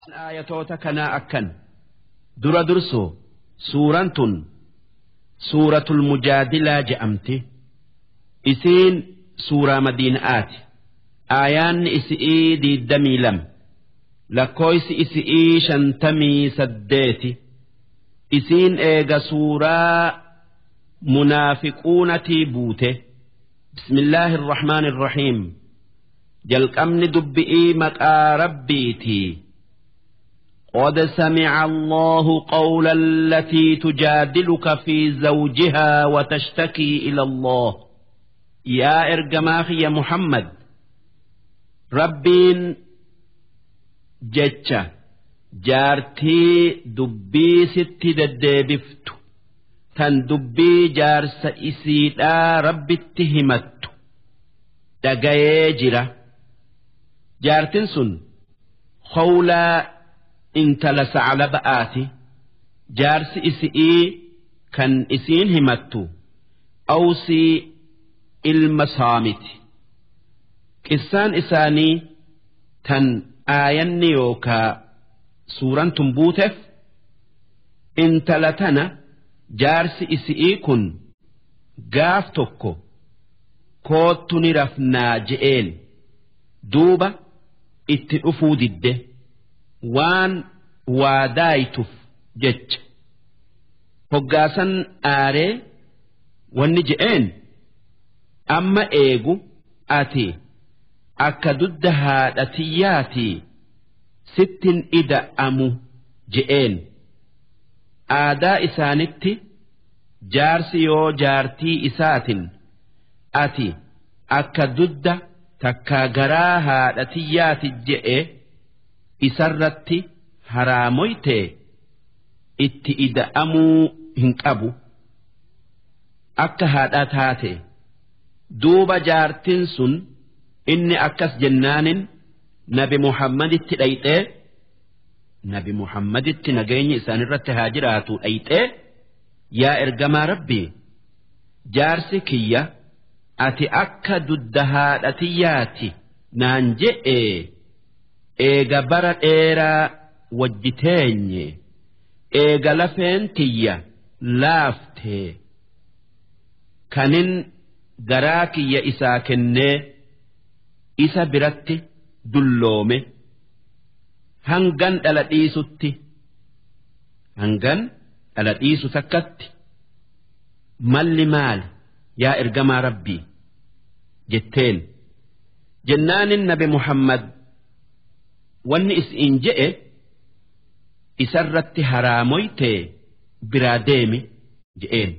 Aayatoota kanaa akkan dura dursoo suuraan tun suuratul mujaadilaa je'amti isiin suuraa madiina'aati aayaanni isi'ii diiddamii lama lakkooysi isi'ii shantamii saddeeti isiin eega suuraa munaafiquunatii buute bismillaahi irrahmaan irrahiim jalqabni dubbi'ii maqaa rabbiitii قد سمع الله قول التي تجادلك في زوجها وتشتكي إلى الله يا إرجماخ يا محمد ربين جتشا جارتي دبي ست ددبفت تن دبي جارس إسيدا ربي اتهمت دقايجرة جارتن سن خولا intala sacla ba'aati jaarsi isi'ii kan isiin himattu awsii ilma saamiti qissaan isaanii tan aayanni yookaa suuran tun buuteef intala tana jaarsi isi'ii kun gaaf tokko koottu ni rafnaa je'een duuba itti dhufuu didde. waan waa daayituuf jecha hoggaasan aaree wanni je'een amma eegu ati akka dudda haadhatiyyaatii sittin ida'amu je'een aadaa isaanitti jaarsi yoo jaartii isaatin ati akka dudda takkaa garaa haadhatiyyaati je'e. isarratti haraamoytee itti ida'amuu hin qabu akka haadhaa taate duuba jaartin sun inni akkas jennaanin nabi muhammaditti dhayxee nabi muhammaditti nageenyi isaanirratti haa jiraatu dhayxee yaa ergamaa rabbii jaarsi kiyya ati akka dudda haadhatiyyaati naan je'ee. eega bara dheeraa wajji teenye eega lafeen tiyya laaftee kanin garaa kiyya isaa kennee isa biratti dulloome hangan dhala dhiisutti hangan dhala dhiisu takkatti malli maali yaa ergamaa rabbii jetteen jennaanin nabi muhammad wanni is'iin je'e isarratti haraamoytee biraa deemi je'een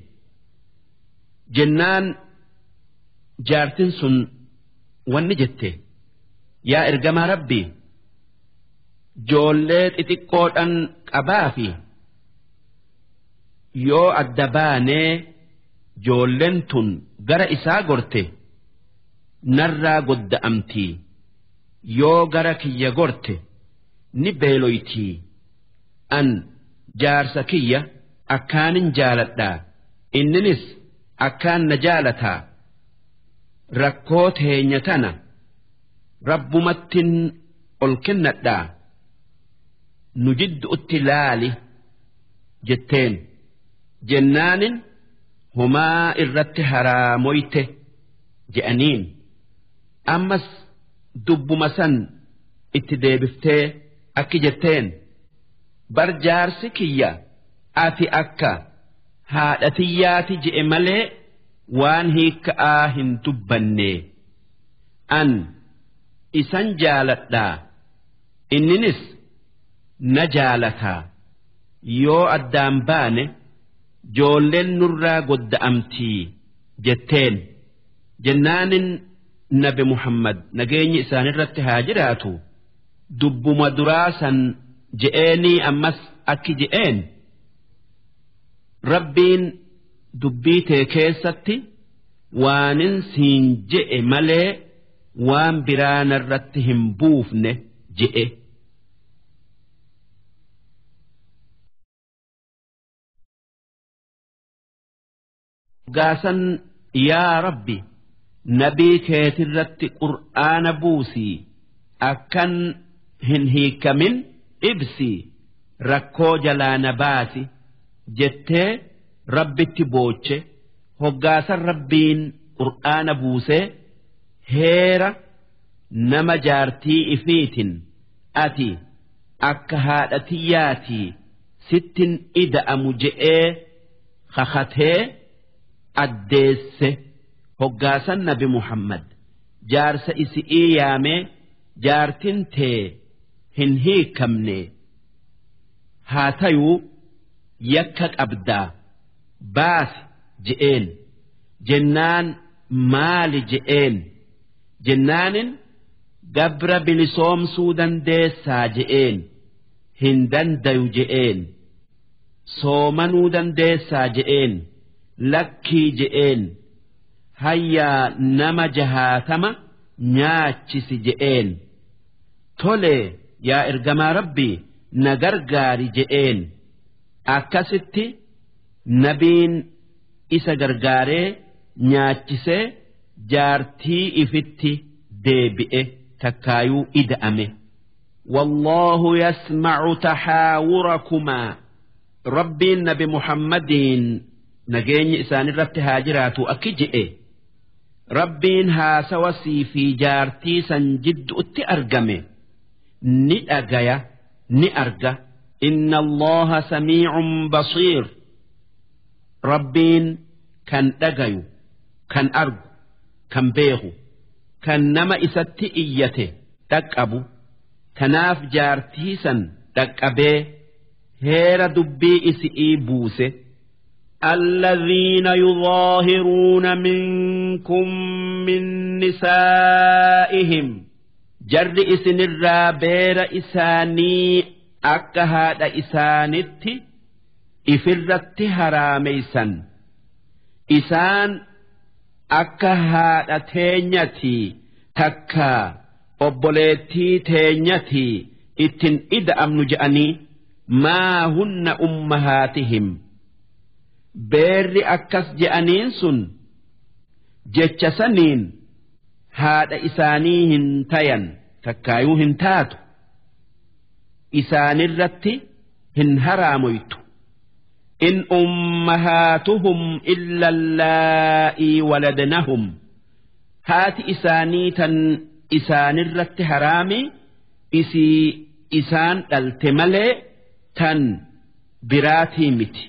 jennaan jaartin sun wanni jette yaa ergamaa rabbii joollee xixiqqoodhan qabaa fi yoo adda baanee joolleen tun gara isaa gorte narraa godda'amtii. yoo gara kiyya gorte ni beeloytii an jaarsa kiyya akkaanin jaaladhaa inninis akkaan na jaalataa rakkoo teenya tana rabbumattin ol kennadhaa nu jidduutti laali jetteen jennaanin humaa irratti haraamoyte je'aniin ammas dubbuma san itti deebiftee akki jetteen bar jaarsi kiyya ati akka haadhatiyyaati je'e malee waan hiikka'aa hin dubbanne an isan jaaladhaa inninis na jaalataa yoo addaan baane joolleen nurraa godda'amtii jetteen jennaanin nabi muhammad nageenyi isaanirratti haa jiraatu dubbuma duraa san je'eenii ammas akki je'een rabbiin dubbii tee keessatti waanin siin je'e malee waan biraa narratti hin buufne je'e. gaasan yaa rabbi nabii keetirratti qur'aana buusii akkan hin hiikamin ibsii rakkoo jalaa na baasi jettee rabbitti booche hoggaasan rabbiin qur'aana buusee heera nama jaartii ifiitin ati akka haadha tiyyaatii sittin ida'amu je'ee kakatee addeesse hoggaasan nabi Muhammad jaarsa isi'ii yaamee jaartin tee hin hiikamne haa tayuu yakka qabdaa baasi je'een jennaan maali je'een jennaanin gabra bilisoomsuu dandeessaa je'een hin dandayu je'een soomanuu dandeessaa je'een lakkii je'een hayyaa nama jahaatama nyaachisi je'een tolee yaa ergamaa rabbii na gargaari je'een akkasitti nabiin isa gargaaree nyaachisee jaartii ifitti deebi'e takkaayuu ida'ame. والله يسمع تحاوركما ربي النبي محمد نجيني إسان الرت هاجرات أكجئ ربين ها سوسي في جارتي سنجد أت أرقمه نئجيا نئرجى إن الله سميع بصير ربين كان أجيو كان أرجو كان بيغو كان نما إسات إيته تكأبو kanaaf jaartii san dhaqqabee heera dubbii isi'ii buuse. الذين يظاهرون منكم من نسائهم جر إسن الرابير إساني أكهاد إسانت إفرت هراميسا إسان أكهاد تينيتي تكا obboleettii teenyatii ittin ida'amnu je'anii maa hunna ummahaatihim beerri akkas je'aniin sun jecha saniin haadha isaanii hin tayan takkaayuu hin taatu isaanirratti hin haraamoytu in ummahaatuhum illa allaa'ii waladnahum haati isaanii tan isaanirratti haraami isii isaan dhalte malee tan biraatii miti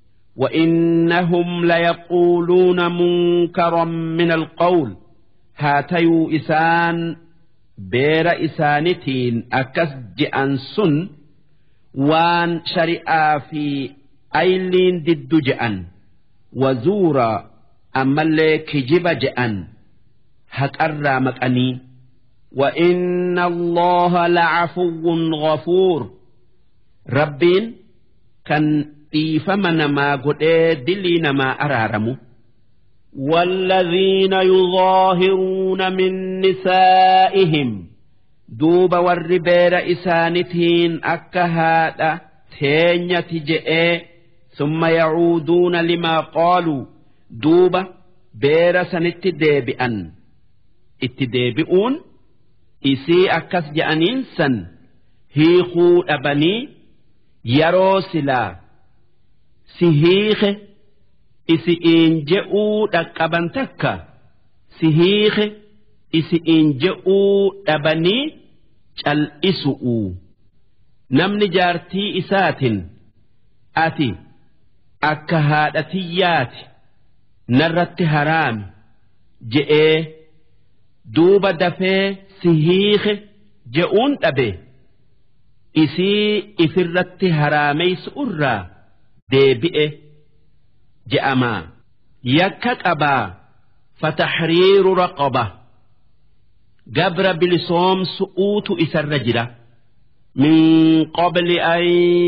وإنهم ليقولون منكرا من القول هاتيو إسان بير إسانتين أكس جأن سن وان شرئا في أيلين ضد جأن وزورا أما اللي كجب جأن هكأرى مكأني وإن الله لعفو غفور ربين كان dhiifama namaa godhee dilii namaa araaramu. والذين يظاهرون من نسائهم دوب والربير إسانتين أكهادا تينية جئ ثم يعودون لما قالوا دوب بير سنت ديبئا اتديبئون isii akkas je'aniin san hiikuu dhabanii yeroo silaa si hiike isi'iin je'uu dhaqqaban takka si hiike isi'iin je'uu dhabanii cal'isu'u namni jaartii isaatin ati akka haadhatiyyaati narratti haraami je'ee duuba dafee si hiike je'uun dhabe isii ifirratti haraameysu irraa deebi'e je'amaa yakka qabaa fataxriiru raqaba gabra bilisoomsu'uutu isarra jira min qabli an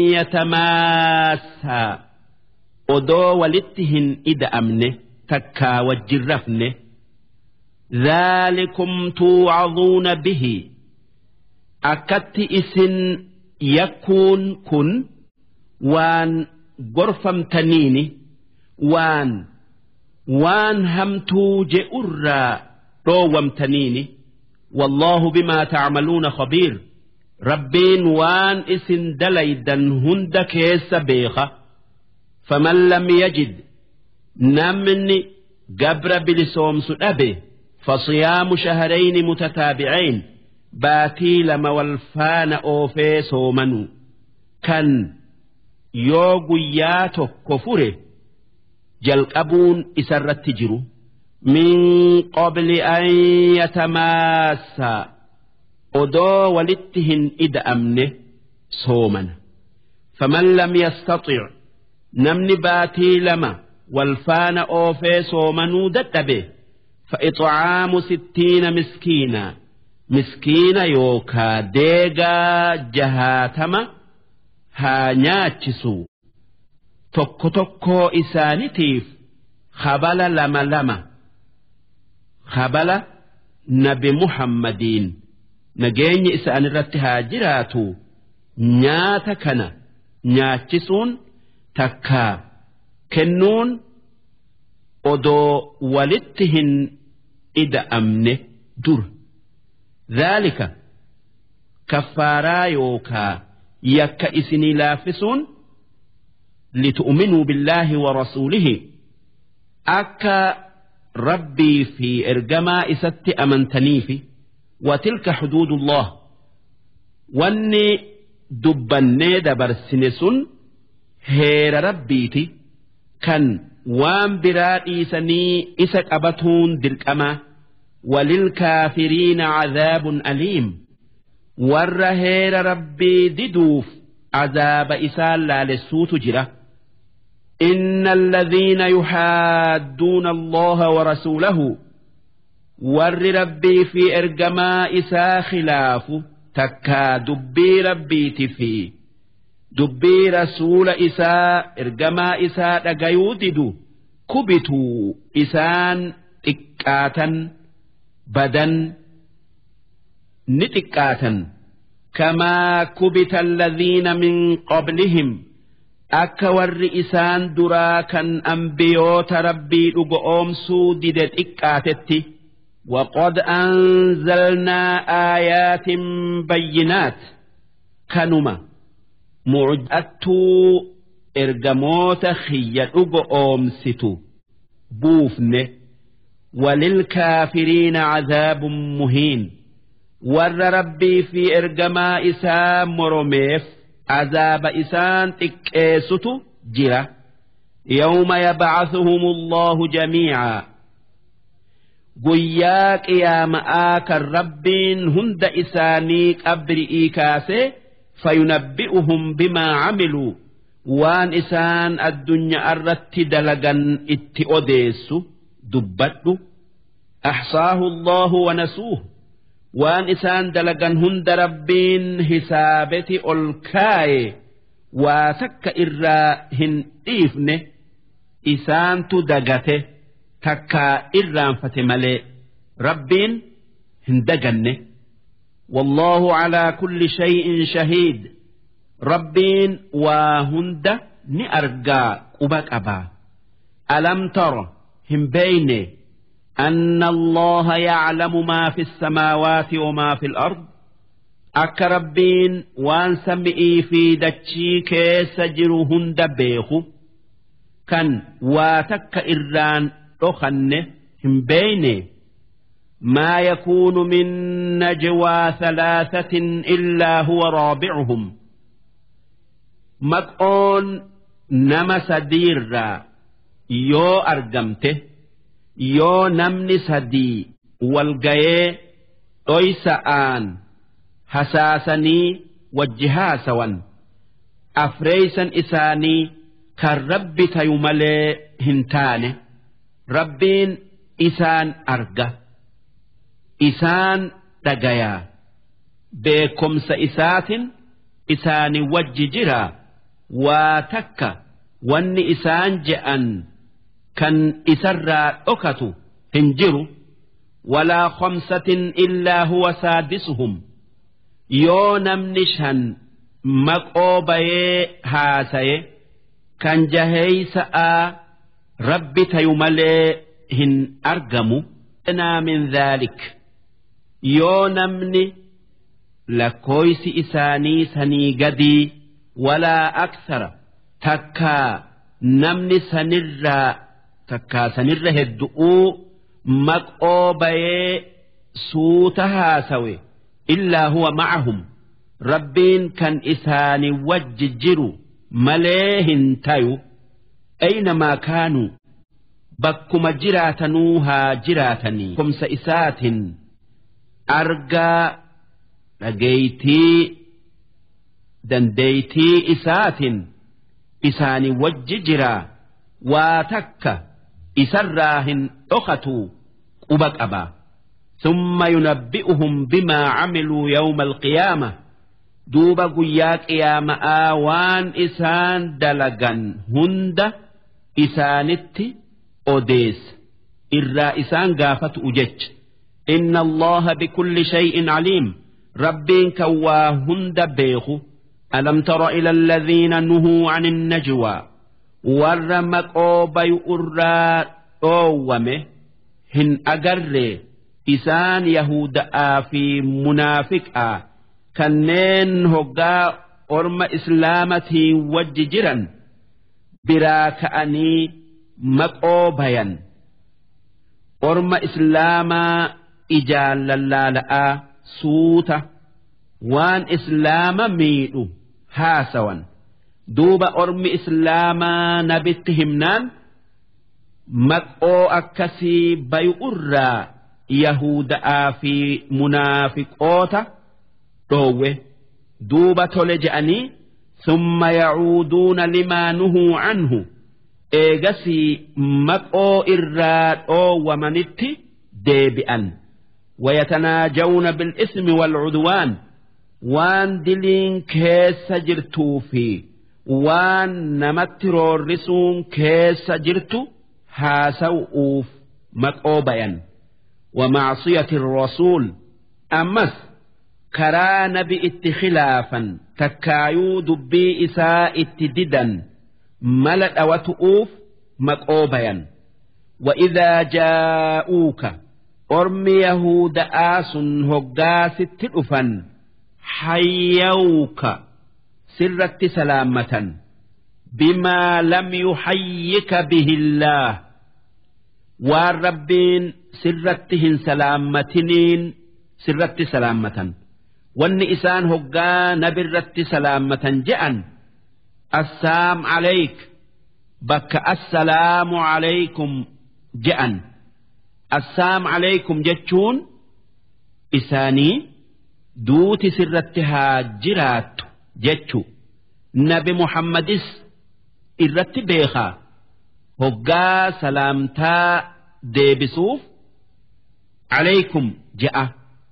yatamaassaa odoo walitti hin ida'amne takkaa wajjin rafne ذلكم توعظون به أكت إسن يكون كن وان غرفم تنيني وان وان همتو جئرا روم تنيني والله بما تعملون خبير rabbiin waan isin dalaydan hunda keessa beeka faman lam yajid namni gabra bilisoomsu dhabe فصيام شهرين متتابعين باتي لما والفان أوفي صومنوا كان يوغو ياتو كفره jalqabuun isarratti jiru min qabli an yatamaassaa odoo walitti hin ida'amne soomana faman lam yastaxic namni baatii lama walfaana oofee soomanuu dadhabe فإطعام ستين مسكينا مسكينا يوكا ديغا جهاتما ها نياتشسو tokko tokkoo isaanitiif habala lama lama habala nabi muhammadiin nageenyi isaanirratti haa jiraatu nyaata kana nyaachisuun takkaa kennuun odoo walitti hin ida'amne dur dhaalika kaffaaraa yookaa yakka isinii laaffisuun لتؤمنوا بالله ورسوله أكا ربي في إرجما إست أمنتني في وتلك حدود الله واني دبني دبر سنسن هير ربيتي كان وان برادي سني إسك أبتون دلكما وللكافرين عذاب أليم ور هير ربي ددوف عذاب إسال لا للسوت جره إن الذين يحادون الله ورسوله ور ربي في إرجما إسا خلاف تكا دبي ربي تفي دبي رسول إسا إرجما إسا دقيودد كبتوا إسان تكاتا بدن نتكاتا كما كبت الذين من قبلهم akka warri isaan duraa kan ambiyoota rabbii dhugo oomsuu dide xiqqaatetti وقد أنزلنا آيات بينات كنما معجأتو إرجموت خيّ أومستو بوفن وللكافرين عذاب مهين ور ربي في إرجما إسام مرميف عذاب إسان تكيست جرة يوم يبعثهم الله جميعا guyyaa qiyaama'aa kan rabbiin hunda isaanii qabri'ii kaase fayunabbi'uhum bimaa camiluu waan isaan addunyaa irratti dalagan itti odeessu dubbadhu axsaahu allahu wanasuuh waan isaan dalagan hunda rabbiin hisaabeti ol kaaye waa takka irraa hin dhiifne isaantu dagate takkaa irraanfate malee rabbiin hin daganne والله على كل شيء شهيد ربين وهند نأرجى قبك أبا ألم تر هم بينه أن الله يعلم ما في السماوات وما في الأرض أك ربين وان سمئي في دتشي كيس جرهن بيخو كان واتك إران أخنه هم بينه ما يكون من نجوى ثلاثة إلا هو رابعهم مقون نما سدير يو أرجمته yoo namni sadii wal gayee dhoysa'aan hasaasanii wajji haasawan afreeysan isaanii kan rabbi tayu malee hin taane rabbiin isaan arga isaan dhagayaa beekomsa isaatin isaanii wajji jira waa takka wanni isaan je'an kan isarraa dhokatu hin jiru walaa khamsatin illaa huwa saadisuhum yoo namni shan maqoo bayee haasaye kan jaheeysa'aa rabbi tayu malee hin argamu naa min dhaalik yoo namni lakkooysi isaanii sanii gadii walaa aksara takkaa namni sanirraa takkaa sanirra heddu'uu maqoo bayee suuta haasawe illaa huwa ma'ahum rabbiin kan isaanii wajji jiru malee hin tayu aynamaa kaanuu bakkuma jiraatanuu haa jiraatanii kumsa isaatiin argaa dhageeytii dandeeytii isaatiin isaanii wajji jiraa waa takka isarraa hin dhokatuu quba qabaa ثم ينبئهم بما عملوا يوم القيامة دوبا قيا قيامة آوان إسان دلقا هند إسانت أوديس إرا إسان قافت أجج إن الله بكل شيء عليم ربين كوا هند بيخو ألم تر إلى الذين نهوا عن النجوى ورمك أوبي أرى أومه هن أقرّي isaan yahuda'aa fi munaafiqaa kanneen hoggaa orma islaamatiin wajji jiran biraa ka'anii maqoo bayan orma islaamaa ijaan lallaala'aa suuta waan islaama miidhu haasawan duuba ormi islaamaa nabitti himnaan maqoo akkasii bayu irraa yahuda'aa fi munaafiqoota dhoowwe duuba tole je'anii summa yacuuduuna limaa nuhuu canhu eegasii maqoo irraa dhoowwamanitti deebi'an ويتناجون بالإثم والعدوان وان دلين كيس جرتو في وان نمت رورسون كيس جرتو هاسوؤوف مقوبيا ومعصية الرسول أمس كرا نبي اتخلافا تكايو دبي إساء اتددا ملأ وتؤوف مقوبيا وإذا جاءوك أرمي يهود آس هقاس التلفا حيوك سرت سلامة بما لم يحيك به الله والربين sirratti hin salaammatiniin sirratti salaammatan wanni isaan hoggaa nabirratti salaammatan je'an assaam alayk bakka assalaamu alaykum je'an assaam alaykum jechuun isaanii duuti sirratti haa jiraattu jechu nabi muhammadis irratti beekaa hoggaa salaamtaa deebisuuf عليكم جاء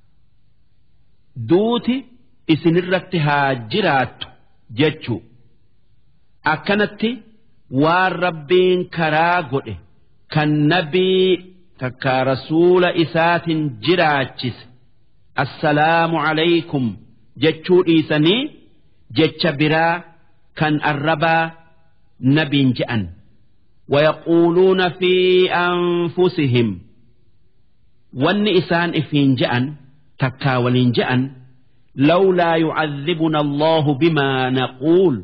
دوتي isinirratti haa jiraattu jechu akkanatti waan rabbiin karaa godhe kan nabii takka rasuula isaatiin jiraachise assalaamu alaykum jechuu dhiisanii jecha biraa kan arrabaa nabiin je'an ويقولون في أنفسهم wanni isaan ifiin je'an takkaa waliin je'an lawlaa yucadhibuna allahu bimaa naquul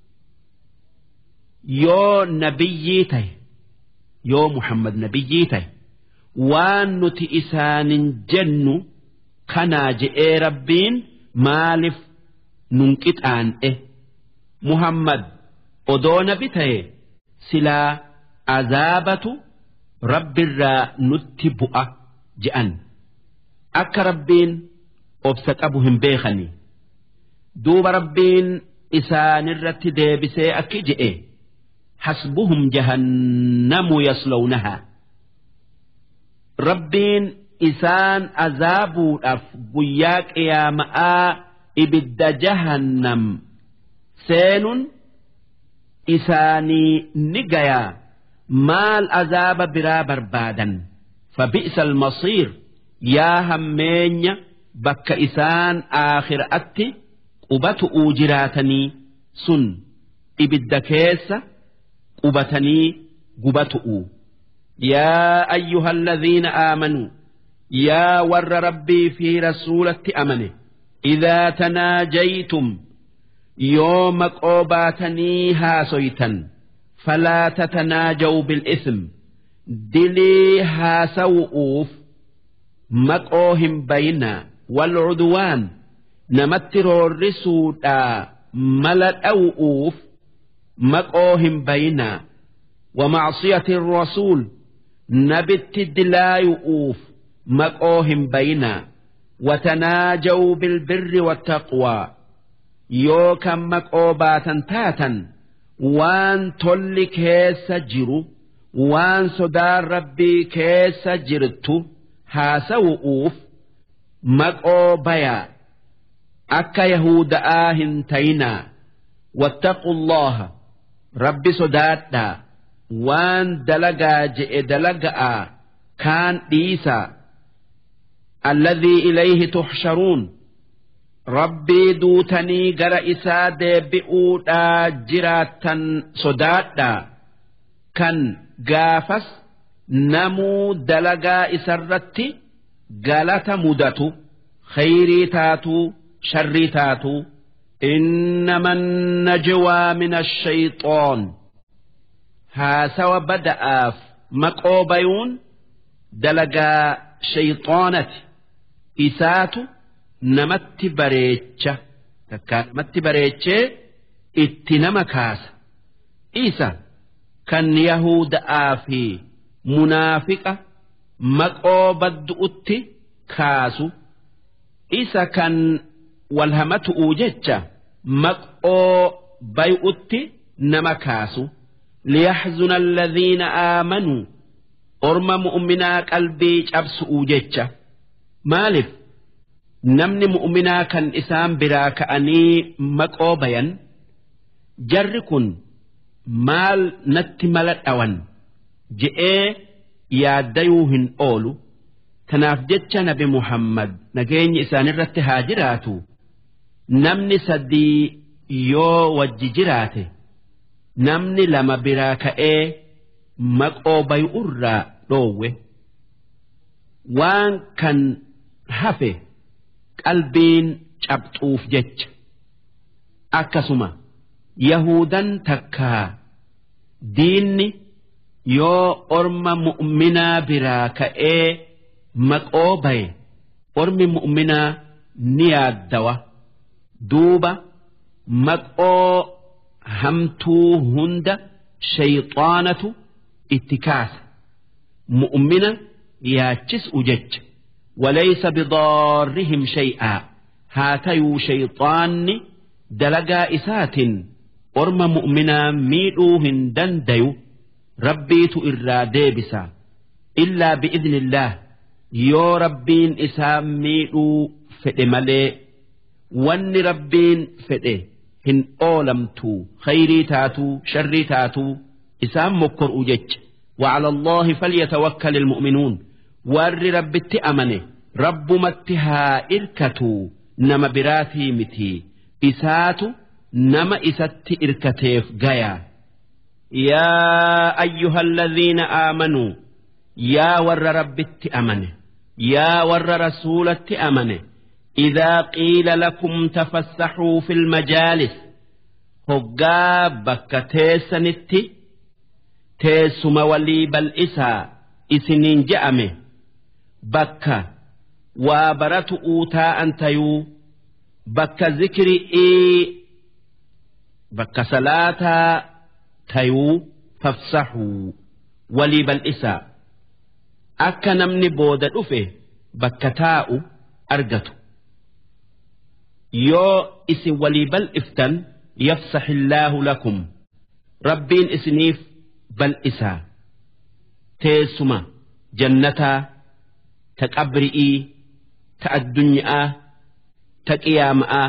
yoo nabiyyii tahe yoo muhammad nabiyyii tahe waan nuti isaanin jennu kanaa je'ee rabbiin maaliif nun qixaan'e muhammad odoo nabi tahe silaa azaabatu rabbirraa nutti bu'a je'an akka rabbiin obsa qabu hin beekani duuba rabbiin isaanirratti deebisee akki je'e hasbuhum jahannamu yaslawnahaa rabbiin isaan azaabuudhaaf guyyaa qiyaama'aa ibidda jahannam seenun isaanii ni gayaa maal azaaba biraa barbaadan فبئس المصير يا همين بك إسان آخر أتي قبت أوجراتني سن إبد كيس قبتني قبت يا أيها الذين آمنوا يا ور ربي في رسولة أمنه إذا تناجيتم يوم قوباتني هاسويتا فلا تتناجوا بالإثم دلي هاسوؤوف مقوهم بينا والعدوان نمتر الرسودا ملت أوؤوف مقوهم بينا ومعصية الرسول نبت دلايؤوف مقوهم بينا وتناجوا بالبر والتقوى يوكا مقوباتا تاتا وان تولي كيس جرو وان صدار ربي كيس جرتو هاسوؤوف مقوبيا أكا يهود آهن تينا واتقوا الله ربي صداتا وان دلقا جئ دلقا كان ديسا الذي إليه تحشرون ربي دوتني قر إساد بئودا جراتا صداتا كان قافس نمو دلقا إسرتي قالت مدتو خيري تاتو شري تاتو إنما النجوى من الشيطان هاسوا بدأف مقوبيون دلقا شيطانتي إساتو namatti bareecha takka namatti bareechee itti nama kaasa isa kan yahuda'aa fi munaafiqa maqoo baddu'utti kaasu isa kan walhamatu'uu jecha maqoo bay'utti nama kaasu liyaxzuna alladhiina aamanuu orma mu'minaa qalbii cabsu'uu jecha maaliif namni mu'minaa kan isaan biraa ka'anii maqoo bayan jarri kun maal natti mala dhawan je'ee yaaddayuu hin oolu tanaaf jecha nabi muhammad nageenyi isaanirratti haa jiraatu namni sadii yoo wajji jiraate namni lama biraa ka'ee maqoo bay'urraa dhoowwe waan kan hafe. qalbiin cabxuuf jecha akkasuma yahudan takkaa diinni yoo orma mu'minaa biraa ka'ee maqoo baye ormi mu'minaa ni yaaddawa duuba maqoo hamtuu hunda shayxaanatu itti kaasa mu'mina yaachis'u jecha وليس بضارهم شيئا هاتيو شيطان دلقا إسات أرم مؤمنا ميلوهن دنديو ربيت إرا ديبسا إلا بإذن الله يو ربين إسام ميلو فئمالي وان ربين فئه هن أولمتو خيري تاتو شري تاتو إسام مكر أجج وعلى الله فليتوكل المؤمنون warri rabbitti amane rabbumatti haa irkatu nama biraatii miti isaatu nama isatti irkateef gaya yaa ayyuha alladhiina aamanuu yaa warra rabbitti amane yaa warra rasuulatti amane إذا قيل لكم تفسحوا في المجالس هقا بك تيسنتي تيسم ولي بل إسا إسنين جأمه bakka waa baratu'uu taa'an tayuu bakka zikri'ii bakka salaataa tayuu fafsaxuu walii bal'isaa akka namni booda dhufe bakka taa'u argatu yoo isin walii bal'iftan yafsaxillaahu lakum rabbiin isiniif bal'isaa teessuma jannataa ta qabri'ii ta addunyaa ta qiyaama'aa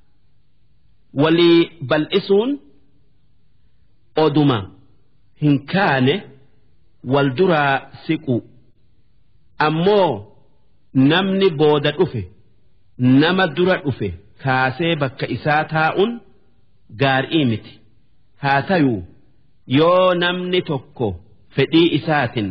walii bal'isuun oduma hin kaane wal duraa siqu ammoo namni booda dhufe nama dura dhufe kaasee bakka isaa taa'uun gaarii miti haa tayuu yoo namni tokko fedhii isaatiin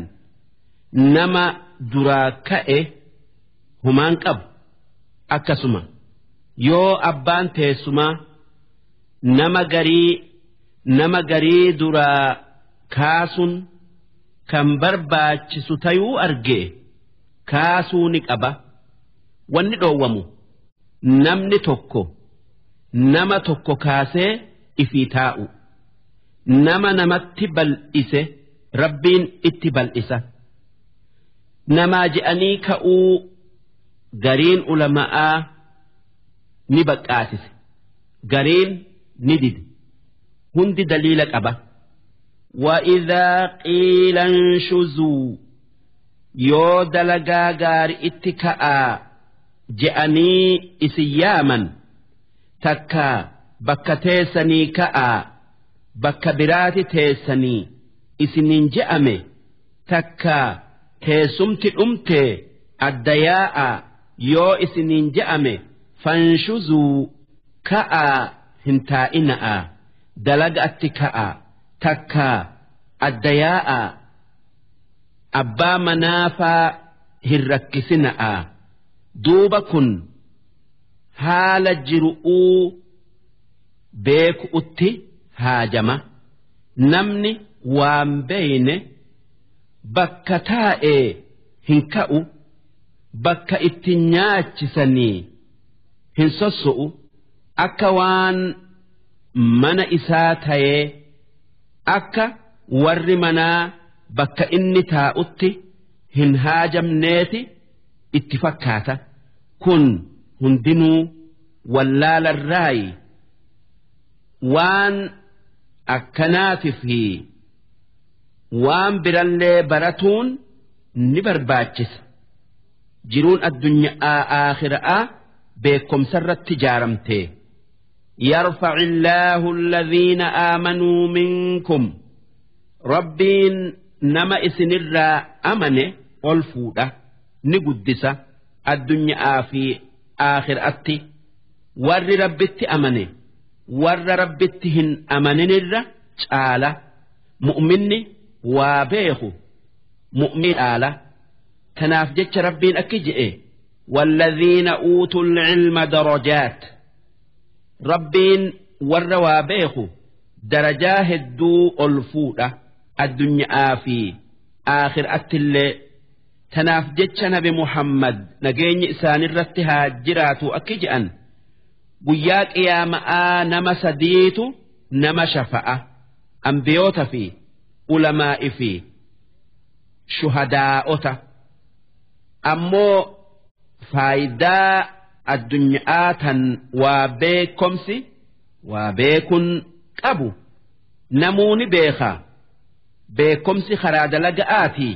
nama duraa ka'e humaan qabu akkasuma yoo abbaan teessumaa nama garii nama garii duraa kaasuun kan barbaachisu tayuu argee kaasuu ni qaba wanni dhoowwamu namni tokko nama tokko kaasee ifii taa'u nama namatti bal'ise rabbiin itti bal'isa namaa je'anii ka'uu gariin ulama'aa ni baqqaasise gariin ni dide hundi daliila qaba وإذا قيل انشزوا yoo dalagaa gaari itti ka'aa je'anii isin yaaman takka bakka teessanii ka'aa bakka biraati teessanii isiniin je'ame takka teessumti dhumte adda yaa'a yoo isiniin je'ame fanshuzuu ka'aa hin taa'ina'a dalaga atti ka'aa takka adda yaa'a abbaa manaafaa hin rakkisina'a duuba kun haala jiru'uu beeku'utti haajama namni waan beeyne bakka taa'ee hin ka'u bakka itti nyaachisanii hin sosso'u akka waan mana isaa ta'ee akka warri manaa bakka inni taa'utti hin haajamneeti itti fakkaata kun hundinuu wallaalarraayi waan akkanaati fi waan birallee baratuun ni barbaachisa jiruun addunyaa aakhiraa beekomsarratti ijaaramte يرفع الله الذين آمنوا منكم ربين نما إسنرا أمنه والفودة نقدس الدنيا في آخر أتي ور ربت أمنه ور ربتهن أمننر تعالى مؤمن وابيخ مؤمن آلة تناف جتش ربين أكجئ والذين أوتوا العلم درجات rabbiin warra waa beeku darajaa hedduu ol fuudha addunyaa fi aakhiraatti illee tanaaf jecha nabi muhammad nageenyi isaanirratti haa jiraatu akki je'an guyyaa qiyaama'aa nama sadiitu nama shafa'a ambiyoota fi ulamaa'i fi shuhadaa'ota ammoo faayidaa addunyaa tan waa beekomsi waa beekun qabu namuuni beeka beekomsi karaa dalaga'aati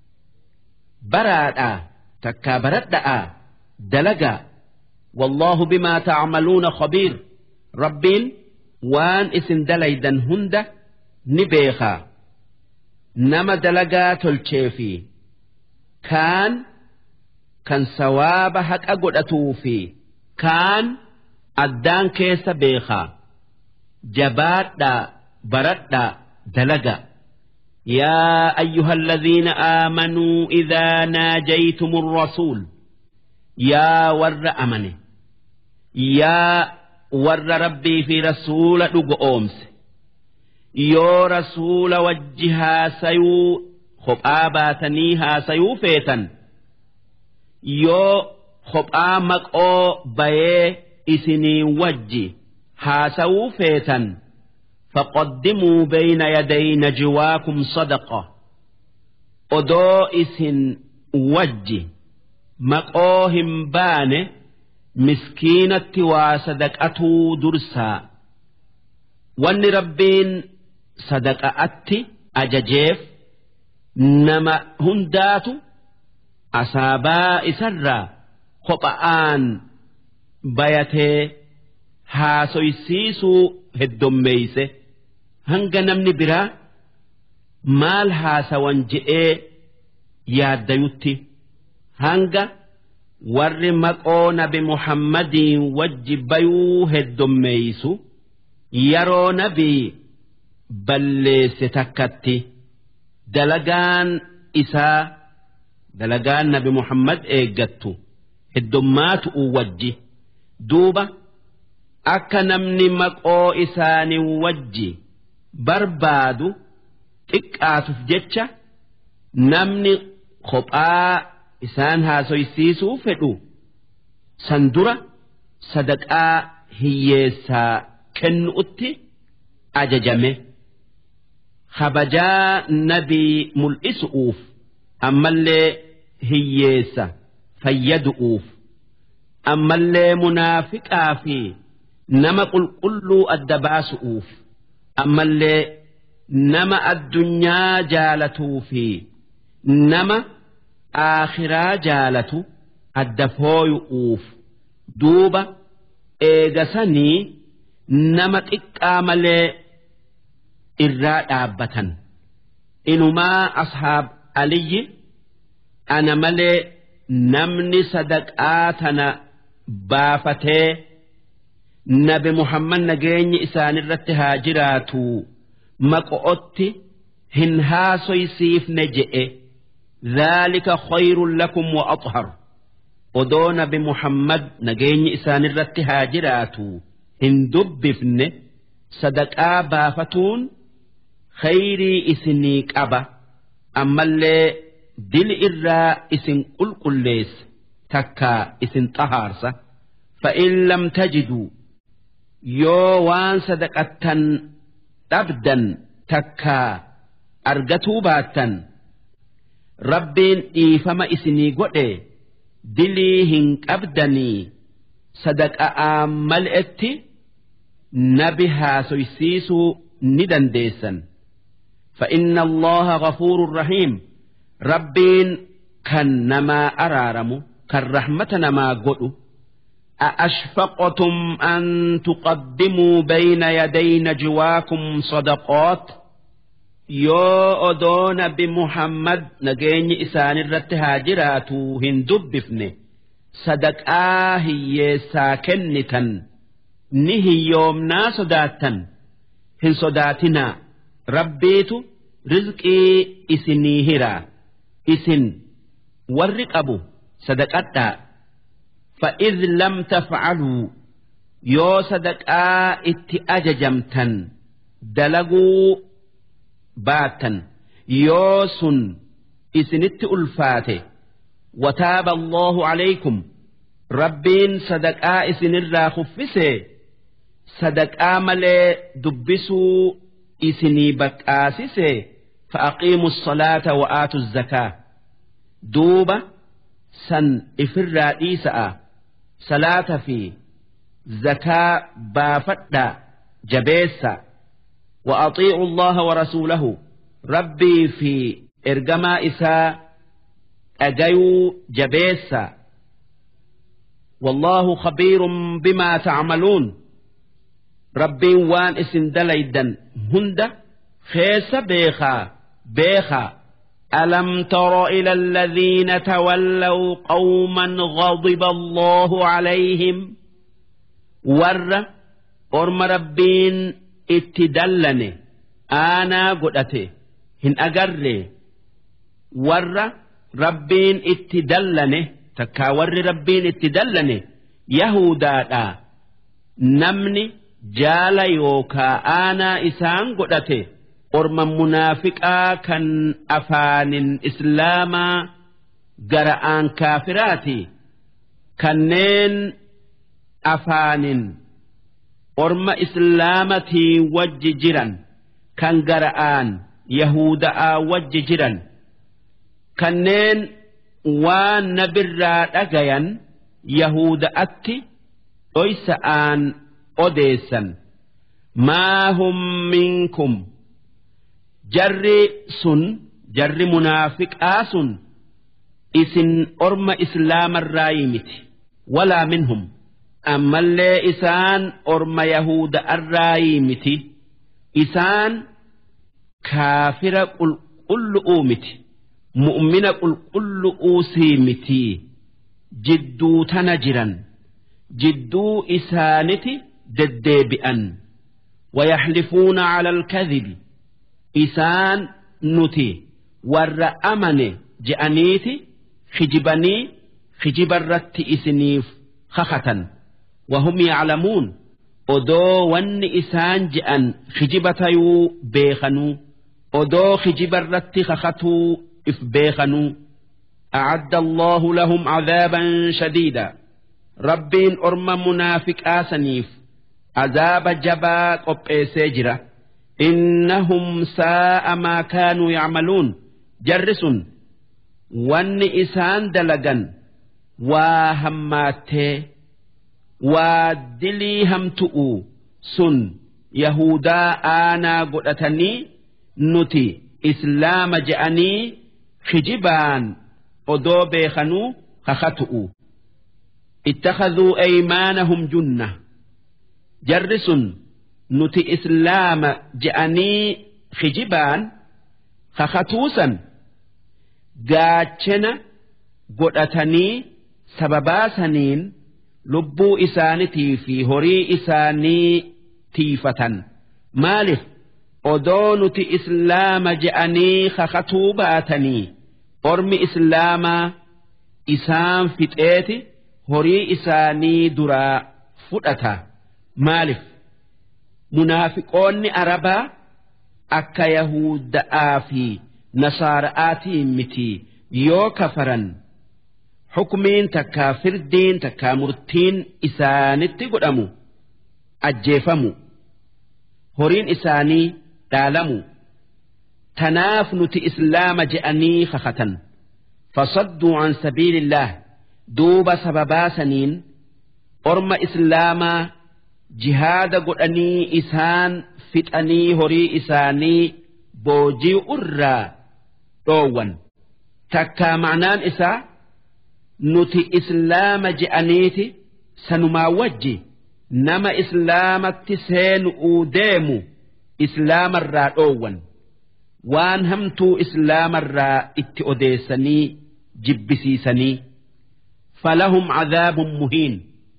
baraadhaa takkaa baradha'aa dalagaa والله بما تعملون خبير ربين وان اسم دليدا هند نبيخا نما دلقات الشيفي كان kan sawaaba haqa godhatuu fi kaan addaan keessa beekaa jabaadhaa baradhaa dalaga يا أيها الذين آمنوا إذا ناجيتم الرسول يا ور أمني يا ور ربي في رسول أمس يو رسول وجها سيو خبآباتنيها سيو فيتن yoo kophaa maqoo bayee isinii wajji haasawuu feetan faqaddimuu bayna yaday najwaakum sadaqa odoo isin wajji maqoo hin baane miskiinatti waa sadaqatuu dursaa wanni rabbiin sadaqa'atti ajajeef nama hundaatu asaabaa isarraa kopha'aan bayatee haasoysiisuu heddommeeyse hanga namni biraa maal haasawan je'ee yaaddayutti hanga warri maqoo nabi muhammadiin wajji bayuu heddommeeysu yeroo nabii balleesse takkatti dalagaan isaa dalagaan nabi muhammad eeggattu heddummaatu wajji duuba akka namni maqoo isaanii wajji barbaadu xiqqaatuuf jecha namni kophaa isaan haasoysiisuu fedhu san dura sadaqaa hiyyeessaa kennuutti ajajame kabajaa nabii mul'isuuf ammallee hiyyeessa fayyadu'uuf ammallee munaafiqaa fi nama qulqulluu adda baasu'uuf ammallee nama addunyaa jaalatuu fi nama aakhiraa jaalatu adda fooyu'uuf duuba eegasanii nama xiqqaa malee irraa dhaabbatan inumaa ashaab aliyyi ana malee namni sadaqaa tana baafatee nabi muhammad nageenyi isaanirratti haa jiraatu maqo'otti hin haasoysiifne je'e ذلك خير لكم وأطهر odoo nabi muhammad nageenyi isaanirratti haa jiraatu hin dubbifne sadaqaa baafatuun khayrii isinii qaba ammallee dili irraa isin qulqulleessa takkaa isin xahaarsa fa'in lam tajiduu yoo waan sadaqattan dhabdan takkaa argatuu baattan rabbiin dhiifama isinii godhe dilii hin qabdanii sadaqa'aan mal'etti nabi haasoysiisuu ni dandeessan فإن الله غفور رحيم ربين كان نما أرارم كان رحمة نما قلو أأشفقتم أن تقدموا بين يدي نجواكم صدقات yoo odoo nabi muhammad nageenyi isaan irratti haa jiraatu hin dubbifne sadaqaa hiyyeessaa kennitan ni hiyyoomnaa sodaattan hin sodaatinaa rabbiitu rizqii isinii hiraa isin warri qabu sadaqadhaa فإذ لم تفعلوا يو صدقاء اتأججمتن دلقوا baattan yoo sun isinitti ulfaate wataaba allahu calaykum rabbiin sadaqaa isinirraa kuffise sadaqaa malee dubbisuu isinii baqqaasise fa'aqiimu salaata wa'aatu zakaa duuba san ifirraa dhiisa'a salaata fi zakaa baafadhaa jabeessaa وأطيعوا الله ورسوله ربي في إرجما إساء أجيو جبيسا والله خبير بما تعملون ربي وان اسن دليدا هند خيس بيخا بيخا ألم تر إلى الذين تولوا قوما غضب الله عليهم ور أرم ربين itti dallane aanaa godhate hin agarre warra rabbiin itti dallane takkaa warri rabbiin itti dallane yahudaadha namni jaala yookaa aanaa isaan godhate orma munaafiqaa kan afaanin islaamaa gara'aan kaafiraati kanneen afaanin orma islaamatii wajji jiran kan gara'aan yahuda'aa wajji jiran kanneen waan nabirraa dhagayan yahuda'atti dhoysa'aan odeessan maa hum minkum jarri sun jarri munaafiqaa sun isin orma islaamarraa miti walaa minhum ammallee isaan orma yahuda arraayii miti isaan kaafira qulqullu'uu miti mu'mina qulqullu'uu sii miti jidduu tana jiran jidduu isaaniti deddeebi'an ويحلفون على الكذب إسان نتي ور أمن جأنيتي خجبني خجب الرت إسنيف خخة وهم يعلمون odoo wanni isaan je'an kijiba tayuu beekanuu odoo kijiba irratti kakatuu if beekanuu أعد الله لهم عذابا شديدا ربين أرم منافق آسنيف عذاب جبا قب سجرة إنهم ساء ما كانوا يعملون جرس ون إسان دلقا وهماته ودلي همتؤ سن يهودا آنا قلتني نتي إسلام جأني خجبان odoo beekanuu kakatu'u ittakhaduu aymaanahum junna jarri sun nuti islaama je'anii kijibaan kakatuusan gaachena godhatanii sababaasaniin lubbuu isaanitii fi horii isaanii tiifatan maaliif odoo nuti islaama je'anii kakatuu baatanii ormi islaamaa isaan fixeeti horii isaanii duraa fudhata maalif munaafiqoonni arabaa akka yahuda'aa fi nasaara'aatiin miti yoo kafaran hukmiin takkaa firdiin takkaa murtiin isaanitti godhamu ajjeefamu horiin isaanii dhaalamu tanaaf nuti islaama je'anii kakatan fasadduu an sabiilillah duuba sababaa saniin orma islaamaa jihaada godhanii isaan fixanii horii isaanii boojii irraa dhoowwan takkaa ma'naan isaa nuti islaama je'aniiti sanumaa wajji nama islaamatti seenu'uu deemu islaamarraa dhoowwan waan hamtuu islaamarraa itti odeessanii jibbisiisanii falahum cadaabun muhiin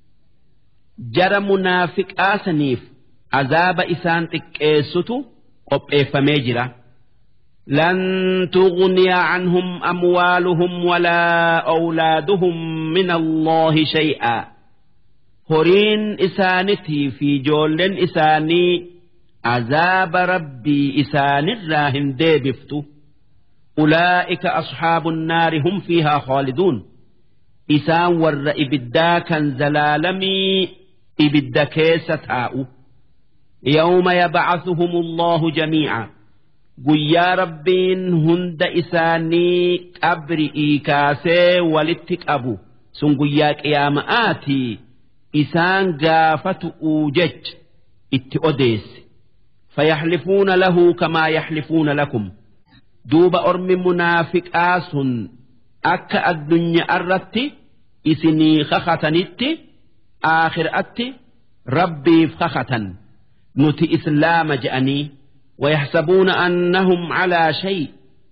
jara munaafiqaasaniif azaaba isaan xiqqeessutu qopheeffamee jira لن تغني عنهم أموالهم ولا أولادهم من الله شيئا هورين إسانتي في جول إساني عذاب ربي إسان الراهن ديبفتو أولئك أصحاب النار هم فيها خالدون إسان ور إبدا كان زلالمي إبدا كيسة يوم يبعثهم الله جميعا guyyaa rabbiin hunda isaanii qabri'ii kaasee walitti qabu sun guyyaa qiyaama'aatii isaan gaafatu'uu jecha itti odeesse fayaxlifuuna lahu kamaa yaxlifuuna lakum duuba ormi munaafiqaa sun akka addunyaa irratti isinii kakatanitti aakhiraatti rabbiif kakatan nuti islaama je'anii ويحسبون أنهم على شيء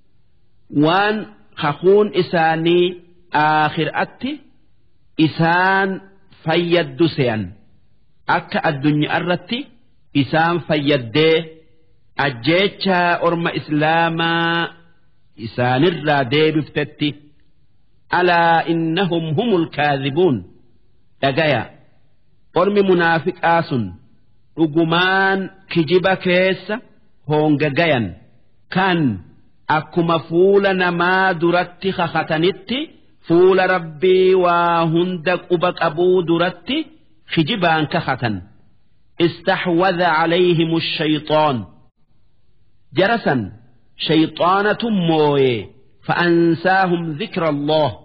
وان خخون إساني آخر أتي إسان فيد سيان أكا الدنيا أرتي إسان فيد أجيتشا أرم إسلاما إسان الرادي بفتتي ألا إنهم هم الكاذبون دقايا أرم منافق آسن رقمان كجب كيسة hoongagayan kan akkuma fuula namaa duratti kakatanitti fuula rabbii waa hunda quba qabuu duratti kijibaan kakatan استحوذ عليهم الشيطان جرسا شيطانة موي فأنساهم ذكر الله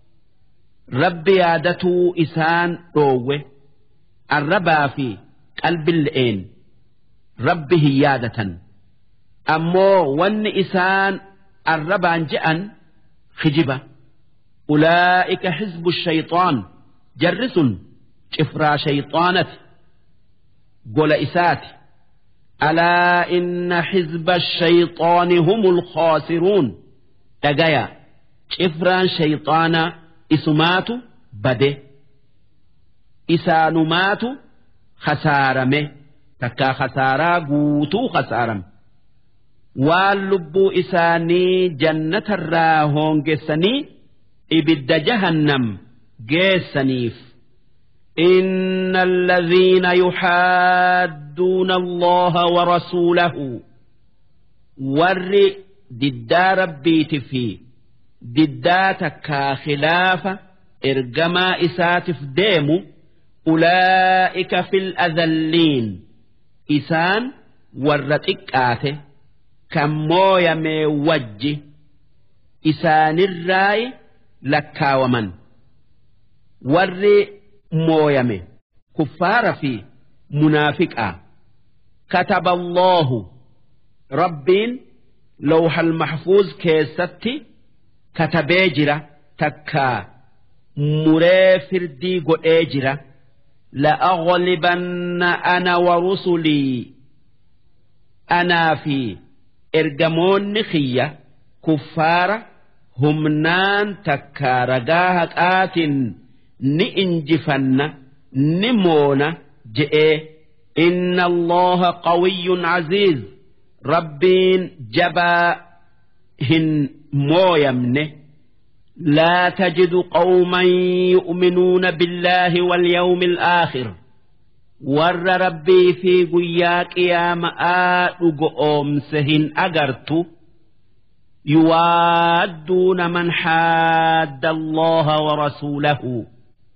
رب يادته إسان روه الربا في قلب الإين ربه يادة ammoo wanni isaan arrabaan je'an kijiba ulaa'ika xizbu shayxaan jarri sun cifraa shayxaanati gola isaati alaa inna xizba shayxaani humu lkhaasiruun dhagaya cifraan shayxaanaa isumaatu bade isaanumaatu khasaarame takkaa khasaaraa guutuu khasaarame waan lubbuu isaanii jannatarraa hoongessanii ibidda jahannam geessaniif إن الذين يحادون الله ورسوله ور ددا ربيت في دداتك خلاف إرجما إساتف ديمو أولئك في الأذلين إسان ورتك آته كمو يمي وجه إسان الراي لكاومن ور مويمه كفار في منافقا كتب الله ربين لوح المحفوظ كيستي كتبيجرة تكا مري فردي قئيجرة لأغلبن أنا ورسلي أنا في إرجمون خية كفار همنان تكا رجاهك آتٍ ni injifanna ni moona je'ee inna allaha qawiyyun aziiz rabbiin jabaa hin mooyamne لا تجد قوما يؤمنون بالله واليوم الآخر ور ربي في قياك يا مآد أمسهن أجرت يوادون من حاد الله ورسوله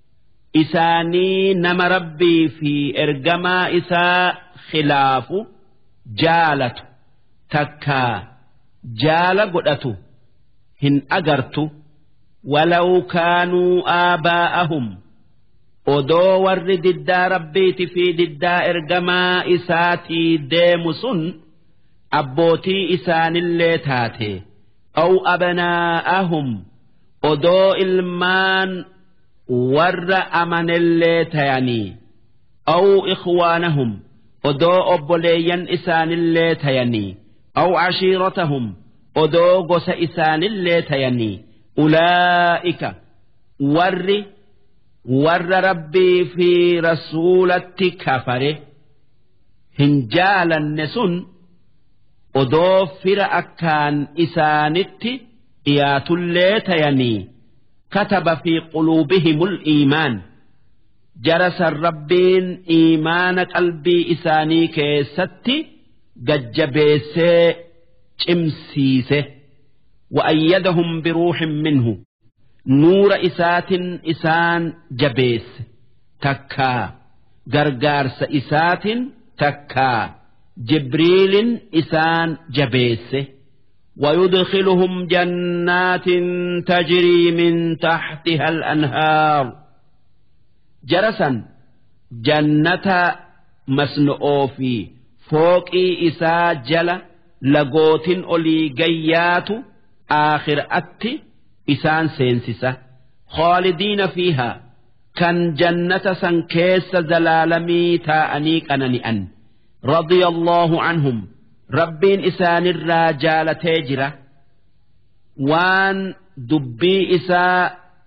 isaanii nama rabbii fi ergamaa isaa khilaafu jaalatu takkaa jaala godhatu hin agartu walaw kaanuu aabaa'ahum odoo warri diddaa rabbiiti fi diddaa ergamaa isaatii deemu sun abbootii isaanillee taate aw abnaa'ahum odoo ilmaan warra amanellee tayanii aw ikhwaanahum odoo obboleeyyan isaanillee tayanii aw cashiiratahum odoo gosa isaanillee tayanii ulaa'ika warri warra rabbii fi rasuulatti kafare hin jaalanne sun odoo fira akkaan isaanitti dhiyaatullee tayanii كتب في قلوبهم الإيمان جرس الربين إيمان قلبي إساني كيستي ججبيسي چمسيسه وأيدهم بروح منه نور إسات إسان جبيس تكا غرغارس إسات تكا جبريل إسان جبيسه ويدخلهم جنات تجري من تحتها الأنهار جرسا جنة مسنؤ في فوق إسا جل لقوت أولي جيات آخر أت إسان سينسسة خالدين فيها كان جنة سنكيس زلالمي تاءنيك أنني رضي الله عنهم rabbiin isaanirraa jaalatee jira waan dubbii isaa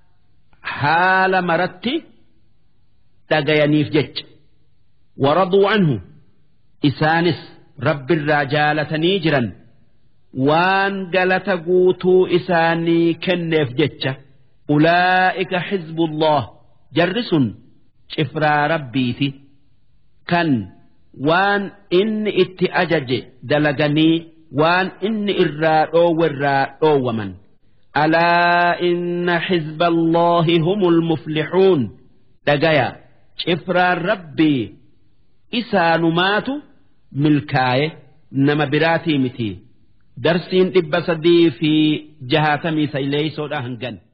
haala maratti dhagayaniif jecha waraduu anhu isaanis rabbirraa jaalatanii jiran waan galata guutuu isaanii kenneef jecha ulaa'ika xizbullah jarri sun cifraa rabbiiti kan waan inni itti ajaje dalaganii waan inni irraa dhoowwerraa dhoowwaman alaa inna xizba allaahi humul muflixuun dhagaya cifraan rabbii isaanumaatu milkaaye nama biraatii miti darsiin dhibba sadii fi jahaatamii sayleeysoodha hangan